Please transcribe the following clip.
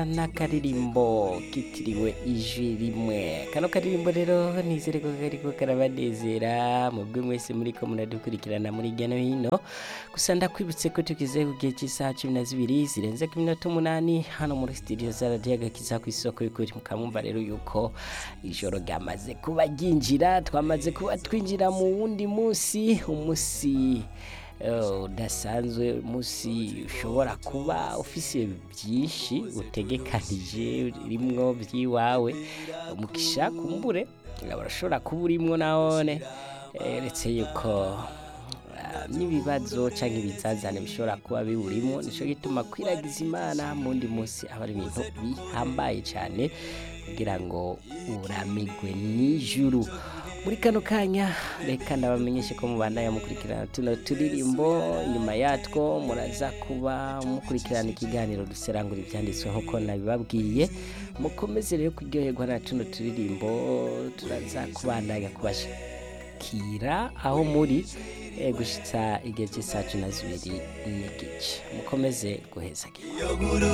n'akaririmbo kitiriwe ijwi rimwe kano karirimbo rero nizere ko kariko karabanezera mubwe mwese muriko muradukurikirana muri hirya no hino gusa ndakwibutse ko tugize ku gihe cy'isaha cumi na zibiri zirenze ku minota umunani hano muri studio za radiyo agakiza ku isoko y'ukuri mukamwumva rero yuko ijoro ryamaze kuba ryinjira twamaze kuba twinjira mu wundi munsi umunsi eh, udasanzwe umunsi ushobora kuba ufise byinshi utegekanije rimwo by'iwawe umugisha kumbure urashobora kuba urimwo nawone eh, uretse yuko ah, n'ibibazo cyangwa ibizazane bishobora kuba biwurimo nicyo gituma kwiragiza imana mu wundi munsi aba ari ibintu bihambaye cyane kugira ngo uramigwe n'ijuru muri kano kanya reka ndabamenyeshe ko mubandanya mukurikirana tuno turirimbo nyuma yatwo muraza kuba mukurikirana ikiganiro duserangura ibyanditswe nk'uko nabibabwiye mukomeze rero kuryoherwa na tuno turirimbo turaza kubandanya kubashikira aho muri eh, gushitsa igihe cy'isaha cumi na zibiri n'igice mukomeze guheza